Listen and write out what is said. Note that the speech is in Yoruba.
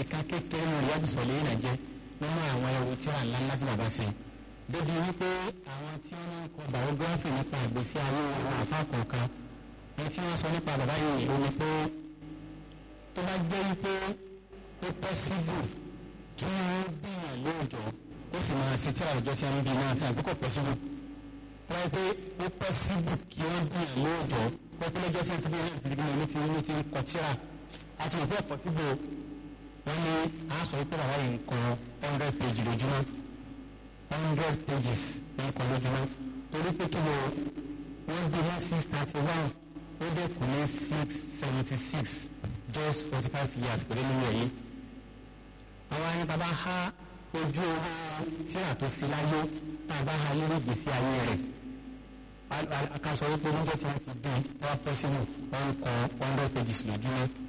ìkan kékeré ní ìyá ìsọ̀lẹ̀ yìí nàjẹ́ nínú àwọn ẹrù tí wà ńláńlá tí bàbá ṣe débi wípé àwọn tí wọ́n ń kọ biography nípa ìgbésí ayé àwọn àfa kọ̀ọ̀kan ní tí wọ́n sọ nípa bàbá yìí ló ní pé tó bá jẹ́ wípé ó pọ́síbù kí wọ́n bíyàn lóòjọ́ ó sì máa ṣe tíra ìjọ tí wọ́n bí náà sí àbúkọ̀ pọ́síbù wọ́n pé ó pọ́síbù kí wọ́n bíyàn lóòjọ́ wọ́n pé lọ́jọ́ tí wọ́n ti bí náà ti di gbìyànjú tí wọ́n ti kọ tíra àti ìfẹ́ pọ́síbù wọ́n ní a sọ wípé bàbá yìí ń kọ hundred page lójúmọ́ hundred pages ń kọ lójúmọ́ torí pé kí ló wọ́n bí ní six thirty one ó dẹ̀ kù ní six seventy six just forty five years pẹ̀lú nínú ẹ̀yìn. àwọn ẹni bàbá ha ojú owó tíra tó sí láyé bàbá ha lórí ìgbésí ayé rẹ̀ akásọ wípé níjọ́ tí wọ́n ti bí tọ́wọ́ pọ́ sínú wọn kọ hundred pages lójúmọ́